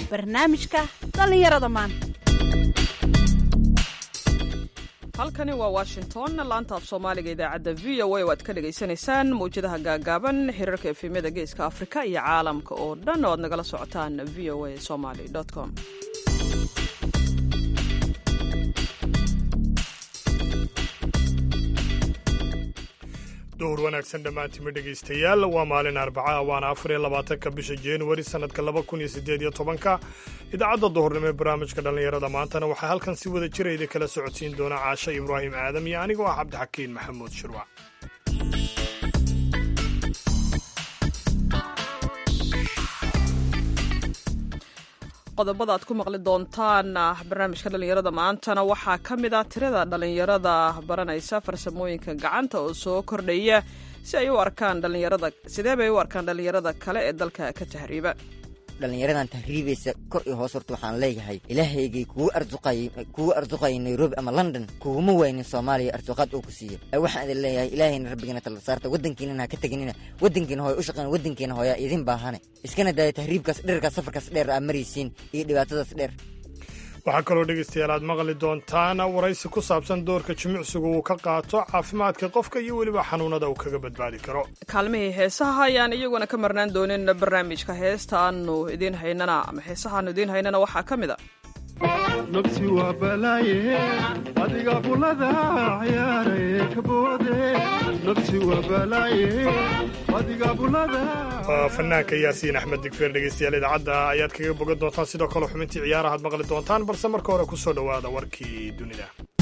barnaamijka dhallinyarada maanta halkani waa washington laanta af soomaaliga idaacadda v o a oo aad ka dhagaysanaysaan mawjadaha gaagaaban xiriirka efemyada geeska afrika iyo caalamka oo dhan oo aad nagala socotaan v o a somaly com duhur wanaagsan dhammaantiima dhegaystayaal waa maalin arbaca waana afar iyo labaatanka bisha januari sannadka laba kun iyo siddeed iyo tobanka idaacadda duhurnimo ee barnaamijka dhallinyarada maantana waxaa halkan si wada jirayda kala socodsiin doona caasho ibraahim aadam iyo anigoo ah cabdixakiin maxamuud shirwac qodobada aad ku maqli doontaan barnaamijka dhallinyarada maantana waxaa ka mid ah tirada dhallinyarada baranaysa farsamooyinka gacanta oo soo kordhaya si ay u arkaan dhallinyarada sidee bay u arkaan dhallinyarada kale ee dalka ka tahriiba dhallinyaradan tahriibaysa kor iyo hoos horta waxaan leeyahay ilaahaygay kugu arsuqayay kugu arsuqayay nairobi ama london kuguma waynin soomaaliya arsuqaad uu ku siiya waxaan idin leeyahay ilaahayna rabbigana tala saarta waddankiinana ha ka teginina waddankiina hooya u shaqeyna waddankiina hooyaa idin baahane iskana daaya tahriibkaas dherarkaas safarkaas dheer aa maraysiin iyo dhibaatadaas dheer waxaa kaloo dhegaystayaal aad maqli doontaan waraysi ku saabsan doorka jimicsigu uu ka qaato caafimaadka qofka iyo weliba xanuunada uu kaga badbaadi karo kaalmihii heesaha ayaan iyaguna ka marnaan doonin barnaamijka heesta aanu idiin haynana ama heesaha aanu idiin haynana waxaa ka mid a nafsi waa balaaye adiga bulada ciyaaraye kaboode nafsi waa balaaye adiga bulada waa fanaanka yaasiin axmed digfeer dhegaystayaal idaacadda ayaad kaga bogan doontaan sidoo kale xubintii ciyaarahaad maqli doontaan balse marka hore ku soo dhowaada warkii dunida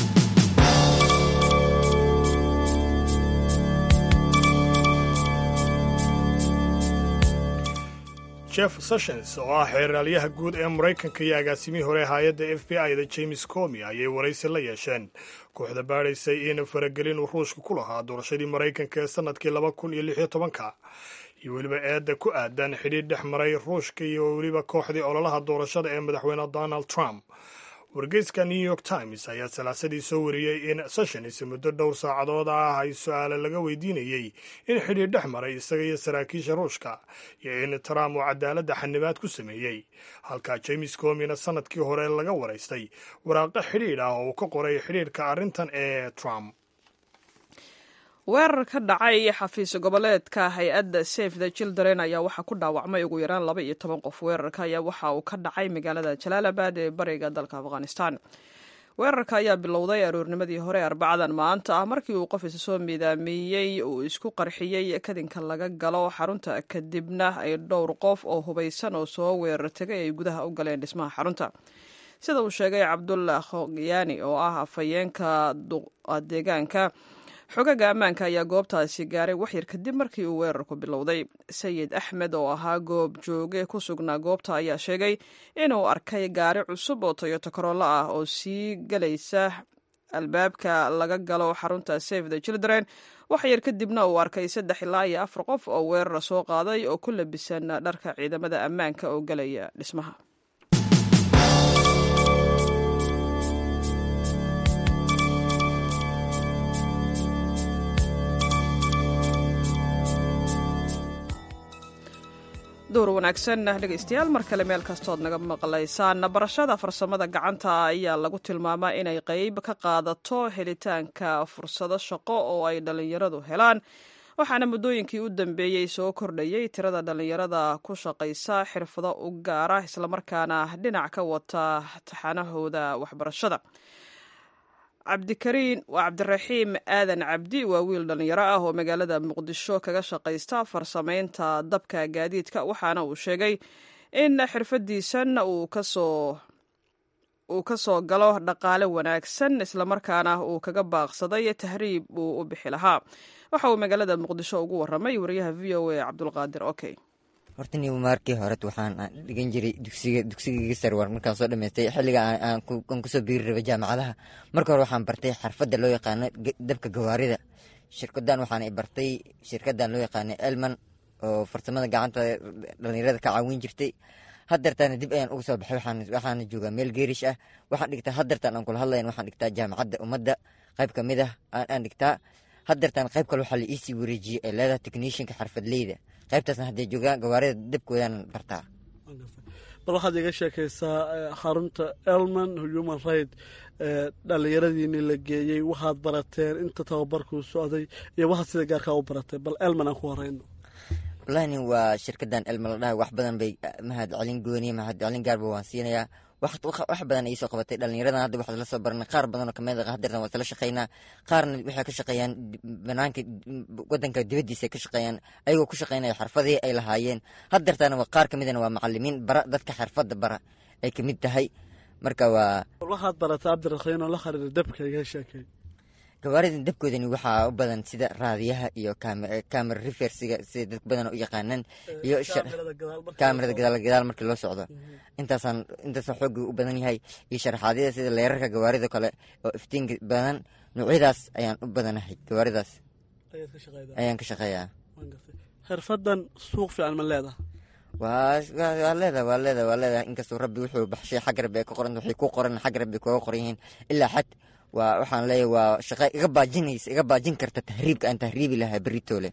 jeff sessions oo ah xeeraalyaha guud ee maraykanka iyo agaasimihii hore hay-adda f b i da james comi ayay waraysi la yeesheen kooxda baadhaysay in faragelin uu ruushka ku lahaa doorashadii maraykanka ee sannadkii laba kun iyo lix iyo tobanka iyo weliba eedda ku aadan xidhiidh dhex maray ruushka iyo weliba kooxdii ololaha doorashada ee madaxweyne donald trump wargeyska new york times ayaa salaasadii soo wariyey in sessions muddo dhowr saacadood ah ay su-aale laga weydiinayey in xidhiidh dhex maray isaga iyo saraakiisha ruushka iyo in trump uu cadaaladda xanibaad ku sameeyey halka james comina sannadkii hore laga waraystay waraaqo xidhiidh ah oo uu ka qoray xidhiidhka arrintan ee trump weerar ka dhacay xafiis goboleedka hay-adda safe the children ayaa waxaa ku dhaawacmay ugu yaraan laba iyo toban qof weerarka ayaa waxa uu ka dhacay magaalada jalaalabad ee bariga dalka afghanistan weerarka ayaa bilowday aroornimadii hore arbacadan maanta ah markii uu qof isa soo miidaamiyey uu isku qarxiyey kadinka laga galo xarunta kadibna ay dhowr qof oo hubaysan oo soo weerar tegay ay gudaha u galeen dhismaha xarunta sida uu sheegay cabdullah khogyaani oo ah afhayeenka deegaanka xogaga ammaanka ayaa goobtaasi gaaray waxyar kadib markii uu weerarku bilowday sayid axmed oo ahaa goob jooge ku sugnaa goobta ayaa sheegay inuu arkay gaari cusub oo toyoto korollo ah oo sii galaysa albaabka laga galo xarunta save the children waxyar kadibna uu arkay saddex ilaa iyo afar qof oo weerara soo qaaday oo ku labisan dharka ciidamada ammaanka oo galaya dhismaha duur wanaagsan dhegaystayaal mar kale meel kastood naga maqlaysaan barashada farsamada gacanta ayaa lagu tilmaamaa inay qeyb ka qaadato helitaanka fursado shaqo oo ay dhallinyaradu helaan waxaana muddooyinkii u dambeeyey soo kordhayay tirada dhallinyarada ku shaqaysa xirfado u gaara islamarkaana dhinac ka wata taxanahooda waxbarashada cabdikariin waa cabdiraxiim aadan cabdi waa wiil dhallinyaro ah oo magaalada muqdisho kaga shaqaysta farsamaynta dabka gaadiidka waxaana uu sheegay in xirfadiisan uu kasoo uu ka soo galo dhaqaale wanaagsan islamarkaana uu kaga baaqsaday tahriib uu u bixi lahaa waxa uu magaalada muqdisho ugu waramay wariyaha v o a cabdulqaadir okey horta niba maarkii horet waxaan dhigan jiray dugsiga dugsigayga sarwar markaan soo dhamaystay xilliga aan kusoo biiri rabay jaamacadaha marka hore waxaan bartay xarfadda loo yaqaano dabka gawaarida shirkadan waxaan bartay shirkadan loo yaqaano elman oo farsamada gacanta dhalinyarada ka caawin jirtay hadeertaana dib ayaan uga soo baxay waxaana joogaa meel geerish ah waxaan dhigtaa hadeertaan aan kula hadlayan waxaan dhigtaa jaamacadda ummadda qayb ka mid ah aan dhigtaa hadeertaan qayb kale waxaa la iisii wareejiyey ee leedaha technishinka xarfadleyda qaybtaasna haddee joogaan gawaarida dabkoodaan bartaa bal waxaad iga sheekaysaa xarunta elman human right dhallinyaradiini la geeyey waxaad barateen inta tababarkuu socday iyo waxaad sida gaarkaa u barateen bal elman aan ku horeyno wallahini waa shirkadan elma la dhahay wax badan bay mahad celin gooniye mahad celin gaarba waan siinayaa wax badan ay soo qabatay dhalinyaradan hadda waxaad la soo baranay qaar badan oo kamid ah hadeertan waa isla shaqeynaa qaarna waxay ka shaqeeyaan banaanka wadanka dibadiisa ka shaqeeyaan ayagoo ku shaqeynaya xirfadii ay lahaayeen hadeertana qaar kamidana waa macalimiin bara dadka xirfada bara ay kamid tahay marka waa waxaad baratay cabdirakiin oo la xiriira dabka iga sheekay gawaaridan dabkoodani waxaa u badan sida raadiyaha iyo camera refersiga sida dad badan u yaqaanaan iyo kaamirada gadaal gadaal markii loo socdo intaasaan intaasaan xooga u badan yahay iyo sharaxaadyada sida leerarka gawaarida kale oo iftiinka badan noocyadaas ayaan u badanahay gawaaridaas ayaan ka shaqeeyaa xirfadan suuq fiican ma leedaha waa waa leedaha waa leedaha waa leedaha inkastoo rabbi wuxuu baxshay xag rabbi ay ka qoran waxay ku qoran xag rabbi kooga qoran yihiin ilaa xad waa waxaan leeyahay waa shaqa iga baajinaysa iga baajin karta tahriibka aan tahriibi lahaa beritoole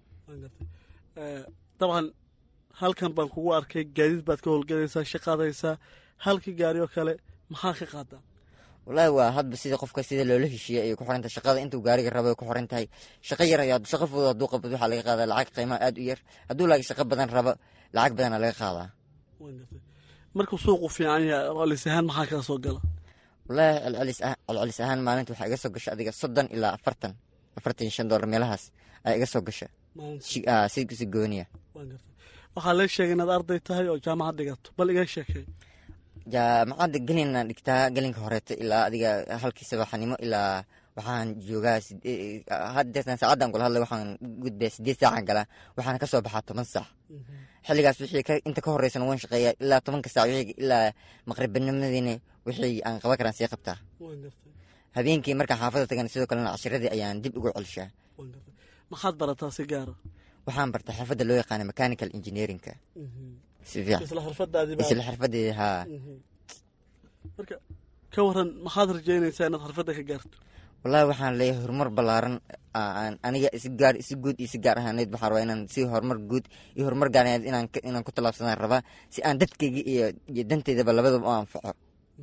dabcan halkan baan kugu arkay gaadiid baad ka howlgalaysaa shaqaadaysaa halkii gaari oo kale maxaa ka qaadaa wallaahi waa hadba sida qofka sida loola heshiiyey ayay ku xiran tahay shaqada intuu gaariga rabo ay ku xiran tahay shaqo yar ayaa shaqo fudud hadduu qabad waxaa laga qaadaa lacag qiimaha aad u yar hadduu laakiin shaqo badan rabo lacag badanaa laga qaadaa markuu suuqu fiican yahay celis ahaan maxaa kaa soo gala wallaahi celcelis ah celcelis ahaan maalinta waxaa iga soo gasha adiga soddon ilaa afartan afartan iyo shan dollar meelahaas ayaa iga soo gasha si si gooniya waxaa lee sheegay inaad arday tahay oo jaamacad dhigato bal iga sheekay jaamacadda gelinaan dhigtaa gelinka horeeto ilaa adiga halkii sabaxnimo ilaa waxaan joogaa hadeetan saacaddan kula hadlay waxaan gudbaya sideed saacan galaa waxaana ka soo baxaa toban saac xilligaas wixii inta ka horeysan waan shaqeeyaa ilaa tobanka saac wixii ilaa maqribbanimadiina wixii aan qaban karaan sii qabtaa habeenkii markaan xaafadda tagan sidoo kalena cashiradii ayaan dib ugu celishaa maxaad barataa si gaara waxaan bartaa xirfadda loo yaqaana mechanical engineerinka si fiican isla xirfadaadii isla xirfadeeda haa marka ka waran maxaad rajeynaysaa inaad xirfadda ka gaarto wallaahi waxaan leeyahay horumar ballaaran aan aniga si gaar si guud iyo si gaar ahaaneed waxaan rabaa inaan si horumar guud iyo horumar gaaraneed inaan inaan ku tallaabsadaan rabaa si aan dadkayga iyo iyo danteydaba labadaba u anfaco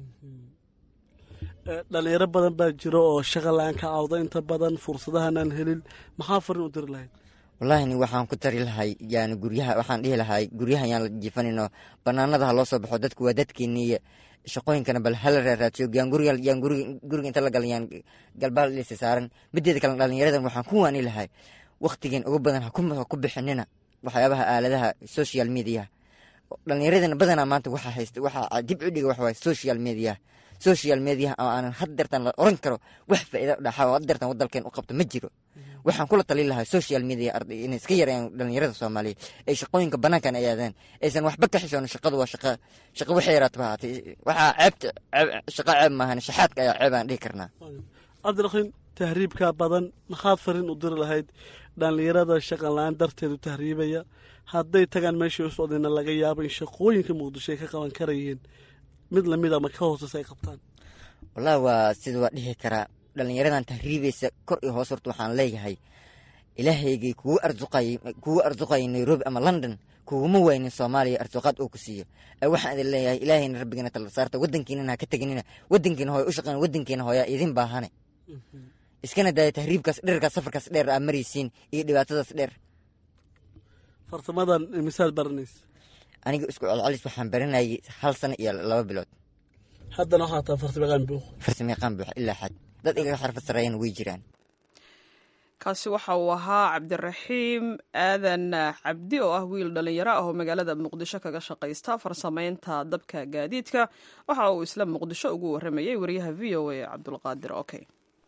dhalinyaro badan baa jiro oo shaqa la-aan ka cawda inta badan fursadahanaan helin maxaa farin u diri lahayd wallahini waxaan ku tari lahay yani guryaha waxaan dhihi lahay guryaha yaan la jiifanino banaanada ha loo soo baxo dadku waa dadkeeniiyo shaqooyinkana bal hala raaraadsiyo yaan guriga yaan guriga guriga inta la galan yaan galbaal dhisa saaran mideeda kale dhalinyaradan waxaan ku waani lahay waktigeen ugu badan ha ku bixinina waxyaabaha aaladaha social media dhalinyaradana badanaa maanta waxaa haysta waxaa dib u dhiga waxa waye social media social media oo aanan hadeertan la oran karo wax faa'iida dhaxa oo hadeertan wadalkeen u qabto ma jiro waxaan kula talin lahaa social media arday inay iska yareeyaan dhalinyarada soomaaliyeed ay shaqooyinka banaankan ay aadaan aysan waxba ka xishoon shaqadu waa shaqa shaqa waxay yaraataba haatay waxaa ceebta shaqa ceeb maahan shaxaadka ayaa ceeb aan dhihi karnaa cabdirakiin tahriibka badan maxaad farin u diri lahayd dhalinyarada shaqan la-aan darteedu tahriibaya hadday tagaan meeshii u socdayna laga yaabo in shaqooyinka muqdisho ay ka qaban karayeen mid lamid ama ka hooseysa ay qabtaan wallahi waa sida waa dhihi karaa dhalinyaradan tahriibaysa kor iyo hoos horta waxaan leeyahay ilaahaygay kugu arsuqay kugu arsuqayay nairobi ama london kuguma waynin soomaaliya arsuqaad oo ku siiyo waxaan idin leeyahay ilaahayna rabbigana tala saarta wadankiinana ha ka teginina wadankiina hooya u shaqeyn wadankiina hooyaa idin baahane iskana daaya tahriibkaas dherkaas safarkaas dheer aa maraysiin iyo dhibaatadaas dheer farsamadan misaad baranaysa aniga isku celcelis waxaan baranayay hal sano iyo laba bilood haddana waxaa taa farsamayaqaan buuq farsamayaqaan buux ilaa xad dad igaga xarfad sarreeyana way jiraan kaasi waxa uu ahaa cabdiraxiim aadan cabdi oo ah wiil dhallinyaro ah oo magaalada muqdisho kaga shaqaysta farsamaynta dabka gaadiidka waxa uu isla muqdisho ugu waramayey wariyaha v o a cabdulqaadir okey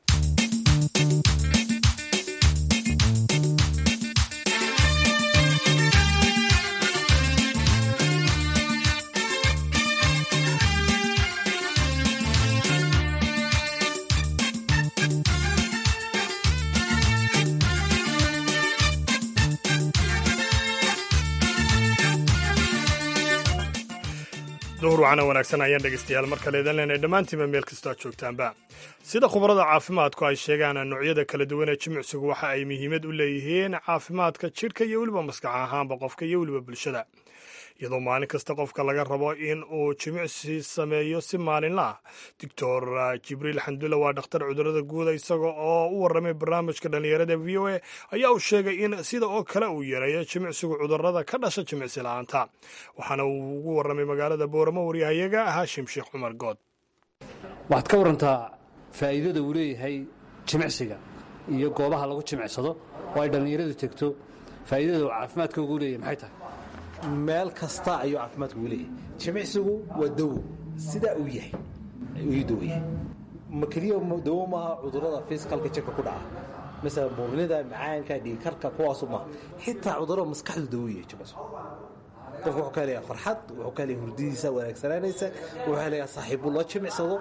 duhur wacana wanaagsan ayaan dhegaystayaal mar kale idan leenay dhammaantiinba meel kastoo aad joogtaanba sida khubarada caafimaadku ay sheegaan noocyada kala duwan ee jimicsigu waxa ay muhiimad u leeyihiin caafimaadka jidhka iyo weliba maskax ahaanba qofka iyo weliba bulshada iyadoo maalin kasta qofka laga rabo in uu jimicsi sameeyo si maalinla ah doctor jibriil xandulle waa dhakhtar cudurada guuda isaga oo u warramay barnaamijka dhallinyarada v o a ayaa uu sheegay in sida oo kale uu yareeyo jimicsigu cudurada ka dhasha jimicsi la-aanta waxaana uu ugu warramay magaalada booramo waryahayaga haashim sheekh cumar good waxaad ka warantaa faa'iidada uu leeyahay jimicsiga iyo goobaha lagu jimicsado oo ay dhallinyaradu tegto faa'iidada uu caafimaadka ugu leeyahay maxay tahay meel kasta ayuu caafimaadka ugu leeyahay jimicsigu waa dawo sidaa uu yahay ayuu dawo yahay ma keliya dawo maaha cudurrada fiskalka jirka ku dhaca masalan buurnida macaanka dhiigkarka kuwaasu maaha xitaa cudurrada maskaxdu dawo yahay jimicsigu qofku wuxuu ka helayaa farxad wuxuu ka helayaa hurdidiisa wanaagsanaanaysa wuxuu helayaa saaxiibu loo jimicsado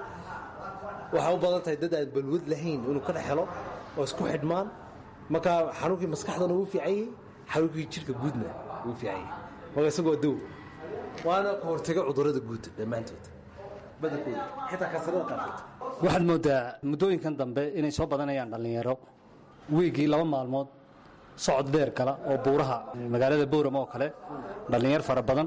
waxaa u badan tahay dad aan balwad lahayn inuu ka dhex helo oo isku xidhmaan marka xanuunkii maskaxdana wuu fiican yahay xanuunkii jirka guudna wuu fiican yahay marka isagoo dow waana ka hortaga cudurrada guud dhammaantood badankooda xitaa kansarada qaarkood waxaad mooddaa muddooyinkan dambe inay soo badanayaan dhallinyaro wiigii laba maalmood socod dheer gala oo buuraha magaalada bowram oo kale dhallinyar fara badan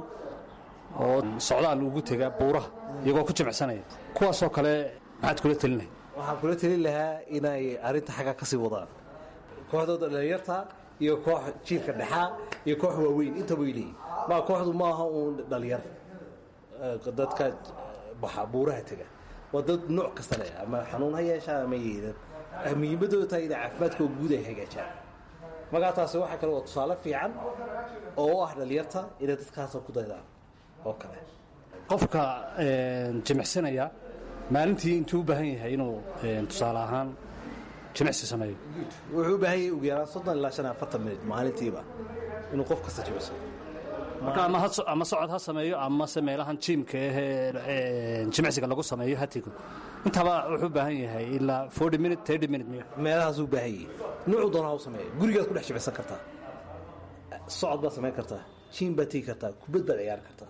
oo socdaal ugu tega buuraha iyagoo ku jimicsanaya kuwaasoo kale maxaad kula telinahay waxaan kula telin lahaa inay arrinta xagga ka sii wadaan kooxdooda dhallinyarta iyo koox jiilka dhexaa iyo koox waaweyn intaba way leeyihin ma kooxdu maaha uun dhallinyar dadka baxa buuraha tega waa dad nooc kasta leh ama xanuun ha yeeshaan ama yeedan muhiimadooda tahay inay caafimaadkoo guud ay hagaajaan markaa taasi waxaa kale waa tusaale fiican oo u ah dhallinyarta inay dadkaasoo ku daydaan oo kale qofka jimicsanaya maalintii intuu u baahan yahay inuu tusaale ahaan jimicsi sameeyo wuxuu u baahan yahay ugu yaraan soddon ilaa shan iyo afartan minut maalintiiba inuu qof kasta jimicso marka ama ha- ama socod ha sameeyo amase meelahan jiimka ahee jimicsiga lagu sameeyo hatigo intaba wuxuu u baahan yahay ilaa forty minute thirty minute miya meelahaasuu u baahan yahay nuucu doona ha u sameeya gurigaad ku dhex jimicsan kartaa socod baad samayn kartaa jiim baad tegi kartaa kubad baad ciyaari kartaa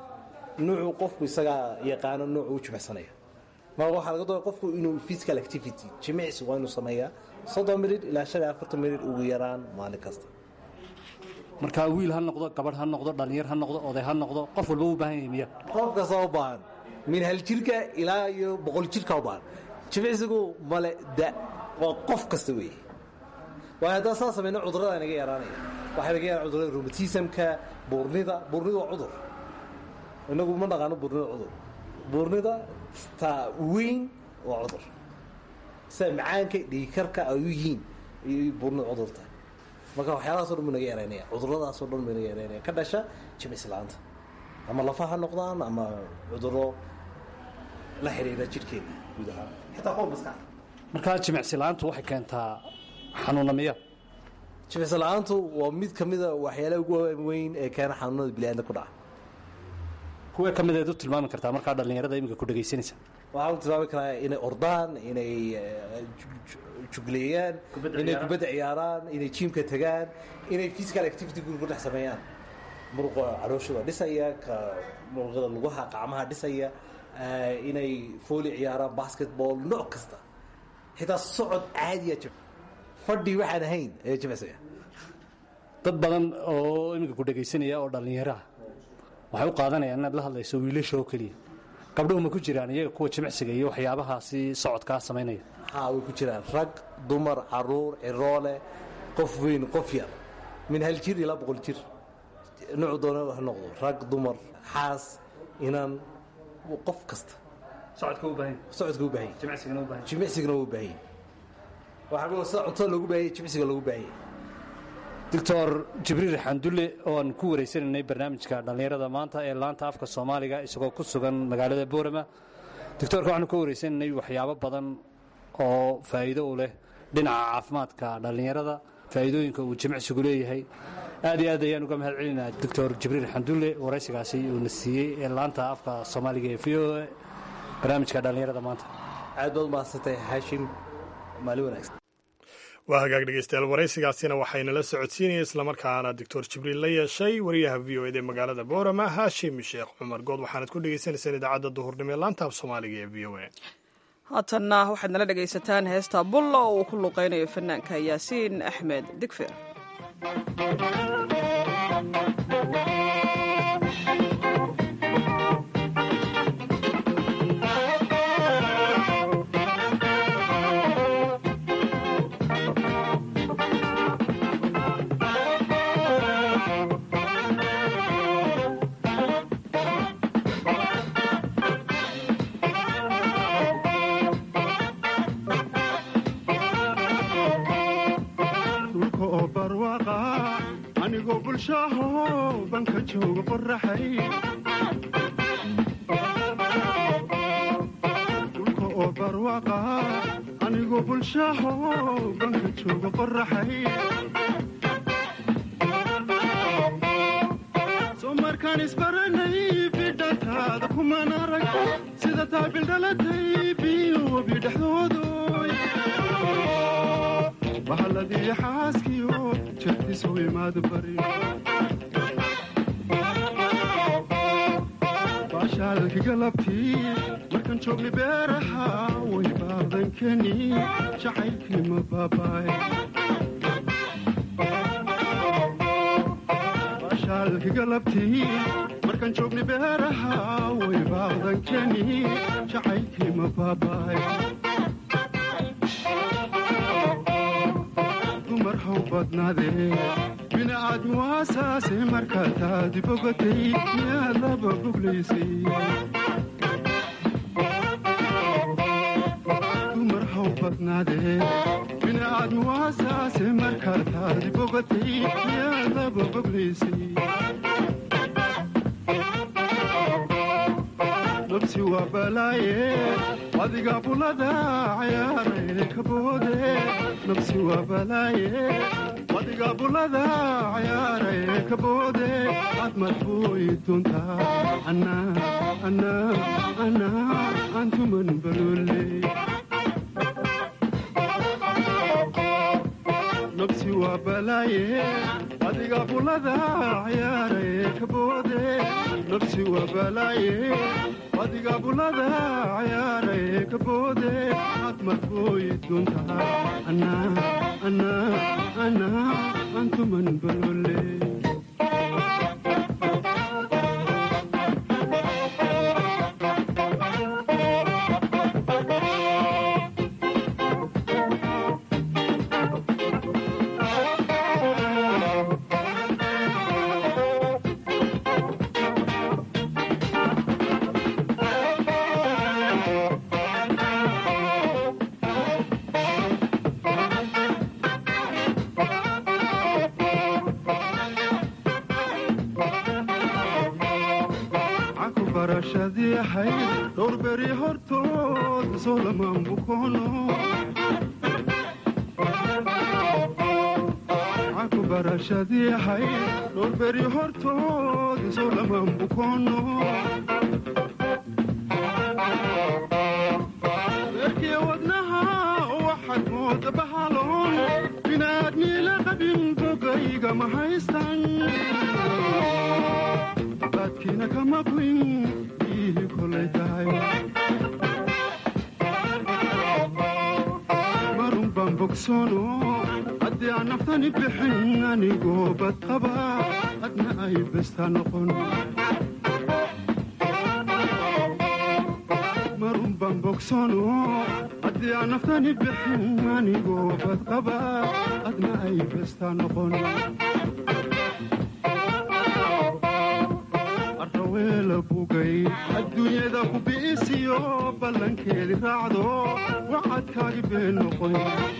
nuucu qofku isagaa yaqaano nuucu u jimicsanaya marka waxaa laga doona qofku inuu physical activity jimicsi waa inuu sameeyaa soddon minut ilaa shan iyo afartan minut ugu yaraan maalin kasta marka wiil ha noqdo gabadh ha noqdo dhallinyar ha noqdo oday ha noqdo qof walba u baahan yahay miya qof kasta u baahan min hal jirka ilaa iyo boqol jirka u baahan jimicsigu male da waa qof kasta weeye waayo haddaan saa samayno cudurrada naga yaraanaya waxaa naga yaraan cudurrada rheumatismka buurnida buurnida waa cudur inagu ma naqaano buurnida cudur buurnida taa weyn waa cudur sida macaanka dhiigkarka ay u yihiin ayay buurnida cudur tahay marka waxyaalahaasoo dhan buu naga yaraynaya cudurradaasoo dhan buu naga yaraynaya ka dhasha jimicsi la-aanta ama lafa ha noqdaan ama cudurro la xidhiira jidhkeena guud ahaan xitaa kuwa maskaxda marka jimicsi la-aantu waxay keentaa xanuuna miya jimicsi la-aantu waa mid ka mida waxyaalaha ugu weyn ee keena xanuunada bini'aadamka ku dhaca kuwee ka mideed u tilmaami kartaa markaa dhallinyarada iminka ku dhegaysanaysa waxaan tilmaami karaa inay ordaan inay eh, ju- ju- jugleeyaan inay kubadda ciyaaraan inay jiimka tagaan inay physical activity guri ku dhex sameeyaan muruqa calooshooda dhisaya ka muruqada lugaha qacmaha dhisaya eh, inay fooli ciyaaraan basketball nooc kasta xitaa socod caadiya jim fadhi waxaan ahayn ayaa jimicsaya dad badan oo iminka ku dhegaysanaya oo dhallinyaraha waxay u qaadanayaan inaad la hadlayso wiilasha oo keliya gabdhuhu ma ku jiraan iyaga kuwa jimicsiga iyo waxyaabahaasi socodkaa samaynaya haa way ku jiraan rag dumar caruur ciroole qof weyn qof yar min hal jir ilaa boqol jir nuucu doona ha noqdo rag dumar xaas inan qof kasta socodka u baahan socodka u baahan yahay. jimicsigana u baahan jimicsigana wuu baahan yahay. waxaa kaloo sida cuntada loogu baahan yahay jimicsiga loogu baahan yahay. doctor jibriil xandulle oo aan ku wareysanaynay barnaamijka dhallinyarada maanta ee laanta afka soomaaliga isagoo ku sugan magaalada boorama doctoorka waxaanu ka wareysanaynay waxyaabo badan oo faa'iido u leh dhinaca caafimaadka dhallinyarada faa'iidooyinka uu jimicsigu leeyahay aad iyo aad ayaan uga mahad celinaa doctor jibriil xandulle waraysigaasi uuna siiyey ee laanta afka soomaaliga ee v o a barnaamijka dhallinyarada maanta aad baad umahadsantahay haashim maalin wanaagsan waa hagaag dhegeystayaal waraysigaasina waxayna la socodsiinaya islamarkaana doctor jibriil la yeeshay wariyaha v o ed ee magaalada boorama haashim sheekh cumar good waxaanad ku dhegeysanaysaan idaacadda duhurnimo ee laanta af soomaaliga ee v o a haatanna waxaad nala dhegaysataan heesta bulla oo uu ku luqaynayo fanaanka yaasiin axmed digfir banka jooga qoraxay dhulka oo barwaqa anigoo bulshaaho banka jooga qoraxay soo markaan isbaranay bidhantaada kumaan arag sida taabildhalatay biyo webi dhexdoodoy bahalladii xaaskiyo jartisu imaad bari baashaalki galabtii markaan joogni beeraha way baadankeni jacaylkii ma baabaay baashaalki galabtii markaan joogni beeraha way baadankeni jacaylkii ma baabaay dumar haw badnaadee bini'aadmi waasaase markaa taadi bogatay miyaad laba boglaysay dumar haw badnaadee bini'aadmi waasaase markaa taadi bogatay miyaad laba boglaysay nabsi waa balaaye adiga bulada cayaare ka boode nabsi waa balaaye adiga bulada cayaare ka boode aad marbuy duntaa anaa anaa anaa antuman balole nabsi waa balaaye adiga bulada cayaare ka boode nabsi waa balaaye adiga bulada cayaare ka boode aad marbuy duntaa anaa anaa anaa antuman balole caku barashadii ahayd dhowr beri hortood soo lamaan bukoono caku barashadii ahayd dhowr beri hortood soo lamaan bukoono beerkii wadnaha waxaad mooda bahaloon inaad miila qabin bogayga ma haystan baadkiina kama quyn biyihii kolay tahay marun baan bogsoono haddii aan naftani bixin anigoo bad qaba adna ay bestaa noqon marun baan bogsoono haddii aan naftani bixin anigoo bad qaba adna ay bestaa noqon arraweela bugay adduunyada ku bi'isiyo ballankeedi raacdo wacadkaagi been noqon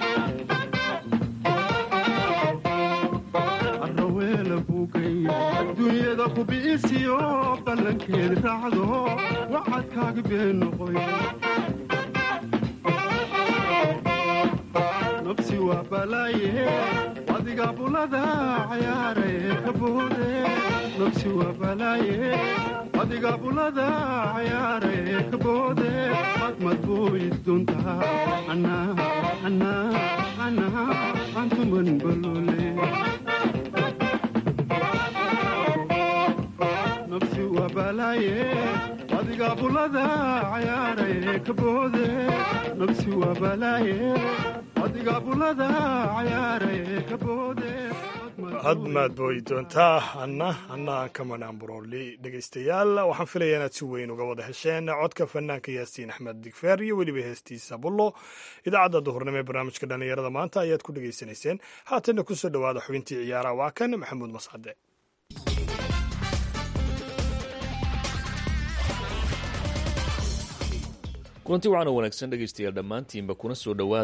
arraweela bugay adduunyada ku bi'isiyo ballankeedi raacdo wacadkaagi been noqon nabsi waa balaaye adiga bulada cayaare ka boode nabsi waa balaaye adiga bulada cayaare ka boode aad madbuy duntaa anaa anaa anaa antuman balole nabsi waa balaaye adiga bulada cayaare ka boode nabsi waa balaaye adiga bulada cayaare ka boode hadmaad booyi doontaa anna anna aan ka manaan burooli dhegaystayaal waxaan filayaa inaad si weyn uga wada hesheen codka fanaanka yaasiin axmed digfeer iyo weliba heestiisa bullo idaacadda duhurnimo ee barnaamijka dhallinyarada maanta ayaad ku dhegaysanayseen haatanna kusoo dhowaada xubintii ciyaaraha waa kan maxamuud mascade kulanti waxaana wanaagsan dhegaystayaal dhammaantiinba kuna soo dhowaada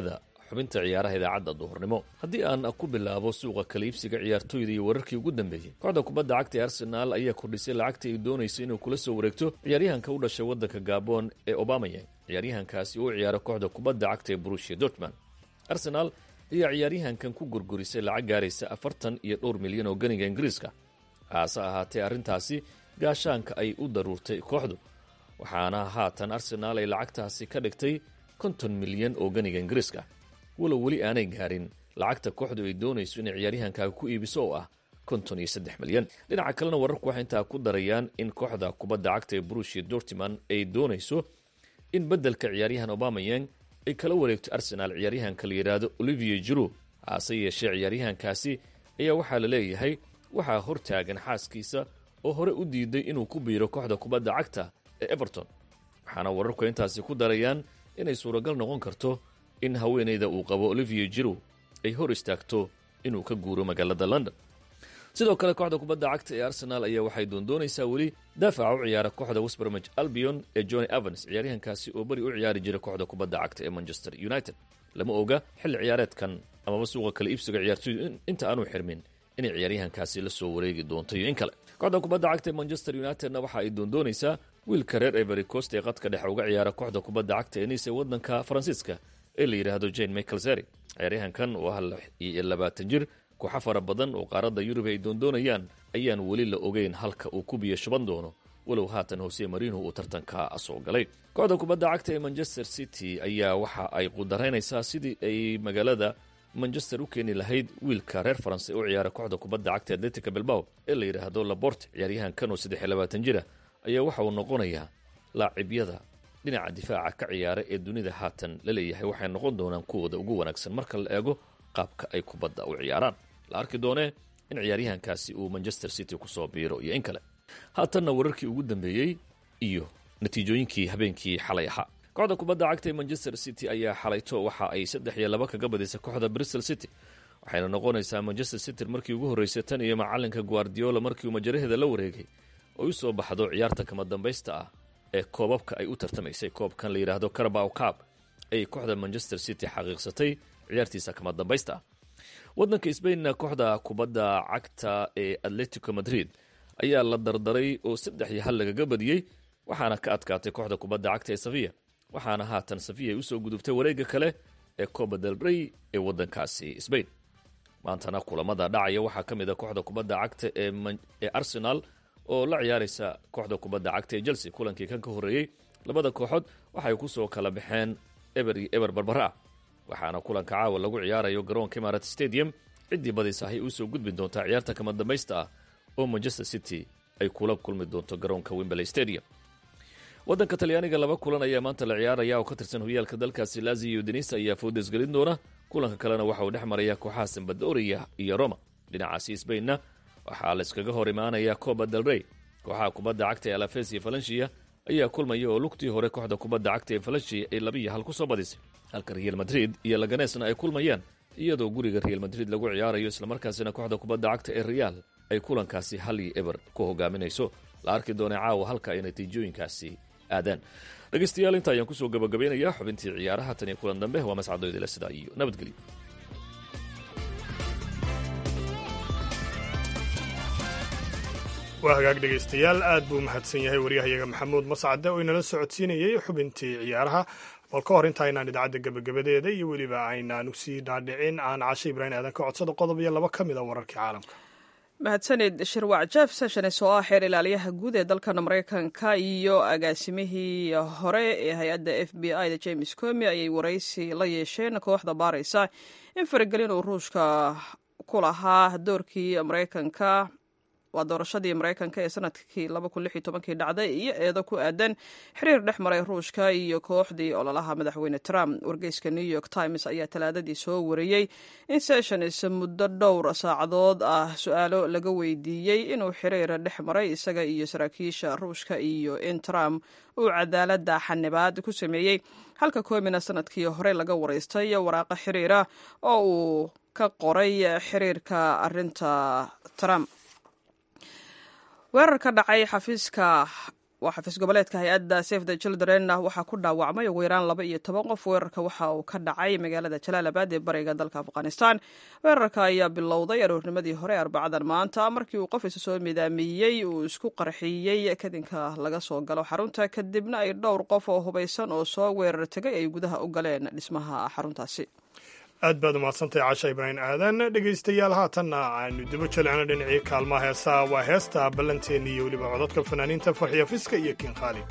xubinta ciyaaraha idaacadda duhurnimo haddii aan ku bilaabo suuqa kala iibsiga ciyaartooyda iyo wararkii ugu dambeeyey kooxda kubadda cagta ee arsenaal ayaa kordhisay lacagta ay doonayso inuu kula soo wareegto ciyaaryahanka u dhashay waddanka gabon ee obamayang ciyaaryahankaasi oo u ciyaara kooxda kubadda cagta ee brushia dortmund arsenaal ayaa ciyaaryahankan ku gurgurisay lacag gaaraysa afartan iyo dhowr milyan oo ganiga ingiriiska haase ahaatee arrintaasi gaashaanka ay u daruurtay kooxdu waxaana haatan arsenaal ay lacagtaasi ka dhigtay konton milyan oo ganiga ingiriiska walow weli aanay gaarin lacagta kooxdu ay doonayso inay ciyaaryahankaaga ku iibiso oo ah konton iyo saddex milyan dhinaca kalena wararku waxay intaa ku darayaan in kooxda kubadda cagta ee brushia dortiman ay doonayso in beddelka ciyaaryahan obamayang ay kala wareegto arsenaal ciyaaryahanka la yidhaahdo olivier jiro hase yeeshee ciyaaryahankaasi ayaa waxaa la leeyahay waxaa hortaagan xaaskiisa oo hore u diiday inuu ku biiro kooxda kubadda cagta ee everton waxaana wararku intaasi ku darayaan inay suuragal noqon karto in haweenayda uu qabo olivier jiro ay hor istaagto inuu ka guuro magaalada london sidoo kale kooxda kubadda cagta ee arsenaal ayaa waxay doondoonaysaa weli daafaca u ciyaara kooxda westbermage albion ee johnny evans ciyaaryahankaasi oo beri u ciyaari jira kooxda kubadda cagta ee manchester united lama oga xilli ciyaareedkan amaba suuqa kale iibsiga ciyaartooydu inta aanu xirmin inay ciyaaryahankaasi la soo wareegi doonto iyo in kale kooxda kubadda cagta ee manchester unitedna waxa ay doondoonaysaa wiilka reer every coast ee qadka dhexe uga ciyaara kooxda kubadda cagta ee nice ee waddanka faransiiska ee la yidhaahdo jane michael zeri ciyaaryahankan oo ah iyo labaatan jir kooxo fara badan oo qaaradda yurub ay doondoonayaan ayaan weli la ogeyn halka uu ku biyo shuban doono walow haatan hose marino uu tartanka soo galay kooxda kubadda cagta ee manchester city ayaa waxa ay qudaraynaysaa sidii ay magaalada manchester u keeni lahayd wiilka reer faranse u ciyaara kooxda kubadda cagta atletica bilbao ee la yidhaahdo labort ciyaaryahankan oo saddex iyo labaatan jira ayaa waxa uu noqonayaa laacibyada dhinaca difaaca ka ciyaara ee dunida haatan la leeyahay waxay noqon doonaan kuwooda ugu wanaagsan marka la eego qaabka ay kubadda u ciyaaraan la arki doonee in ciyaaryahankaasi uu manchester city kusoo biiro iyo in kale haatanna wararkii ugu dambeeyey iyo natiijooyinkii habeenkii xalay ahaa kooxda kubadda cagta ee manchester city ayaa xalayto waxa ay saddex iyo laba kaga badisay kooxda bristol city waxayna noqonaysaa manchester city markii ugu horreysay tan iyo macalinka guardiola markii uu majaraheeda la wareegay oo u soo baxdo ciyaarta kama dambaysta ah ee koobabka ay u tartamaysay koobkan la yidhaahdo carabow cab ayay kooxda manchester city xaqiiqsatay ciyaartiisa kama dambaysta ah waddanka sbainna kooxda kubadda cagta ee atletico madrid ayaa la dardaray oo saddex iyo hal lagaga badiyey waxaana ka adkaatay kooxda kubadda cagta ee safiya waxaana haatan safiya ay usoo gudubtay wareegga kale ee coba del rey ee waddankaasi sbain maantana kulamada dhacaya waxaa ka mid a kooxda kubadda cagta ee arsenal oo la ciyaaraysa kooxda kubadda cagta ee chelsea kulankii kan ka horreeyey labada kooxood waxay kusoo kala baxeen eber iyo eber barbara ah waxaana kulanka caawa lagu ciyaarayo garoonka imarat stadium ciddii badisa ay usoo gudbi doontaa ciyaarta kama dambaysta ah oo manchester city ay kula kulmi doonto garoonka wimberley stadium waddanka talyaaniga laba kulan ayaa maanta la ciyaaraya oo ka tirsan horyaalka dalkaasi lazio iyo denisa ayaa foodes gelin doona kulanka kalena waxa uu dhex maraya kooxaha sambadoria iyo roma dhinacaasi sbainna waxaa la iskaga hor imaanaya coba del rey kooxaha kubadda cagta ee alafes iyo falanshia ayaa kulmaya oo lugtii hore kooxda kubadda cagta ee falanshia ay labiiyo hal ku soo badisay halka real madrid iyo laganesna ay kulmayaan iyadoo guriga real madrid lagu ciyaarayo islamarkaasina kooxda kubadda cagta ee real ay kulankaasi hal iyo eber ku hogaaminayso la arki doona caawa halka ay natiijooyinkaasi aadaan dhegaystayaal inta ayaan kusoo gabagabeynayaa xubintii ciyaaraha tan iyo kulan dambe waa mascadoydile sidaa iyo nabadgelyo waa hagaag dhegaystayaal aad buu mahadsan yahay waryahayaga maxamuud mascade oo inala socodsiinayey xubintii ciyaaraha bal ka hor inta aynaan idaacadda gebagabadeeda iyo weliba aynaan usii dhaadhicin aan cashe ibraahim aadan ka codsada qodob iyo laba ka mid a wararkii caalamka mahadsanid shirwac jeff sessions oo ah xeer ilaaliyaha guud ee dalkan maraykanka iyo agaasimihii hore ee hay-adda f b i da james comi ayay waraysi la yeesheen kooxda baaraysa in faragelin uu ruushka ku lahaa doorkii maraykanka waa doorashadii maraykanka ee sanadkii kii dhacday iyo eedo ku aadan xiriir dhex maray ruushka iyo kooxdii ololaha madaxweyne trump wargeyska new york times ayaa talaadadii soo wariyey in sessions muddo dhowr saacadood ah su-aalo laga weydiiyey inuu xiriir dhex maray isaga iyo saraakiisha ruushka iyo in trump uu cadaalada xanibaad ku sameeyey halka koomina sanadkii hore laga waraystay waraaqa xiriira oo uu ka qoray xiriirka arinta trump weerar ka dhacay xafiiska waa xafiis goboleedka hay-adda safe the children waxaa ku dhaawacmay ugu yaraan laba iyo toban qof weerarka waxa uu ka dhacay magaalada jalaalabad ee bariga dalka afghanistan weerarka ayaa bilowday aroornimadii hore arbacadan maanta markii uu qof isa soo midaamiyey uu isku qarxiyey kadinka laga soo galo xarunta kadibna ay dhowr qof oo hubaysan oo soo weerar tegay ay gudaha u galeen dhismaha xaruntaasi aad baad umahadsantahay casha ibraahim aadan dhegaystayaal haatanna aanu dibo jalcino dhinacii kaalmaha heesaa waa heesta ballanteeni iyo weliba codadka fanaaniinta farxiya fiska iyo kiin khaali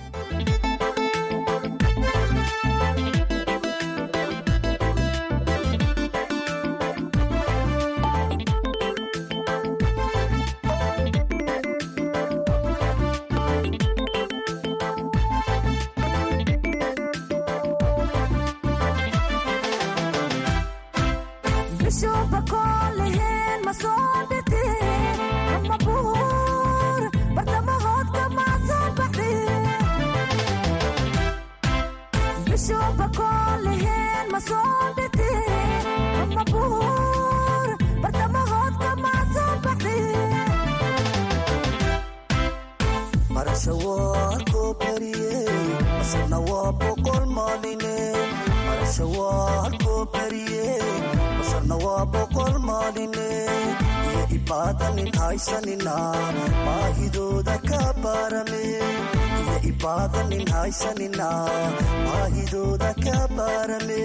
baahidooda ka baarame iyo ibaadanin haysanina baahidooda ka baarame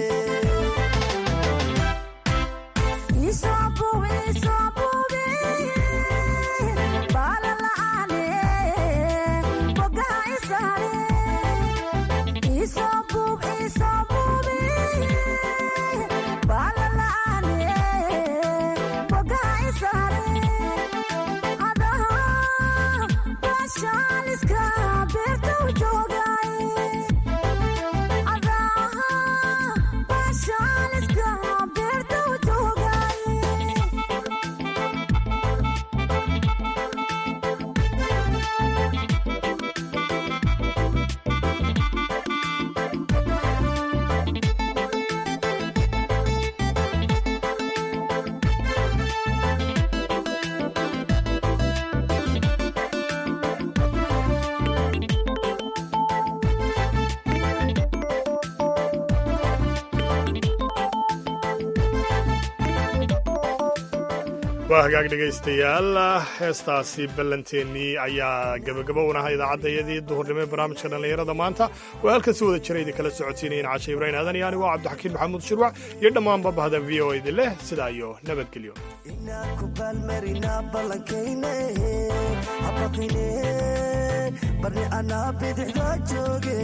waa hagaag dhegaystayaal heestaasi ballanteennii ayaa gebagabo unaha idaacadayadii duhurnimo ee barnaamijka dhallinyarada maanta oo halkan si wada jira idin kala socotiinayeen cashe ibraahim aadan iyo anigo cabdixakiin maxamuud shirwac iyo dhammaanba bahda v o idin leh sidaa iyo nabadgelyo inaan ku baalmarina ballankayne habaqine barni anaa bidixda jooge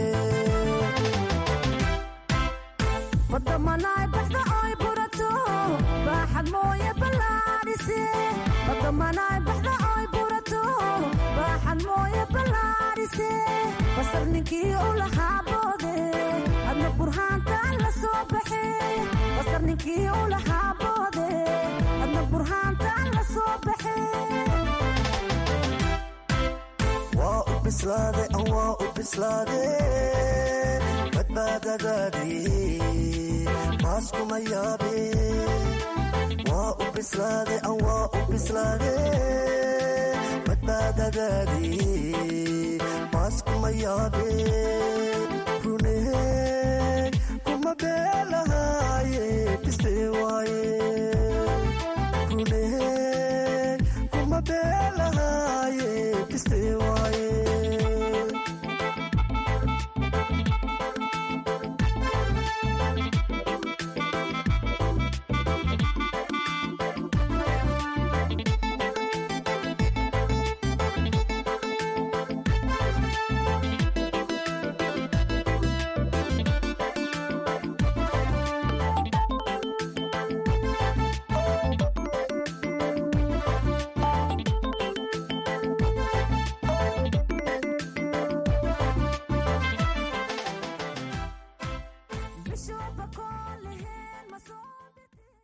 wadamanaay baxda oy burato baaxad mooye ballaadhise wadamanaay baxda oy burato baaxad mooye ballaadhise basar ninkii u lahaa boode adna burhaantaan la soo baxe basar ninkii u lahaa boode adna burhaantaan la soo baxe waa u bislaade an waa u bislaade badbaadadaadii baaskuma yaabe waa u bislaade an waa u bislaade badbaadadaadii baaskuma yaabe rune kuma beelahaaye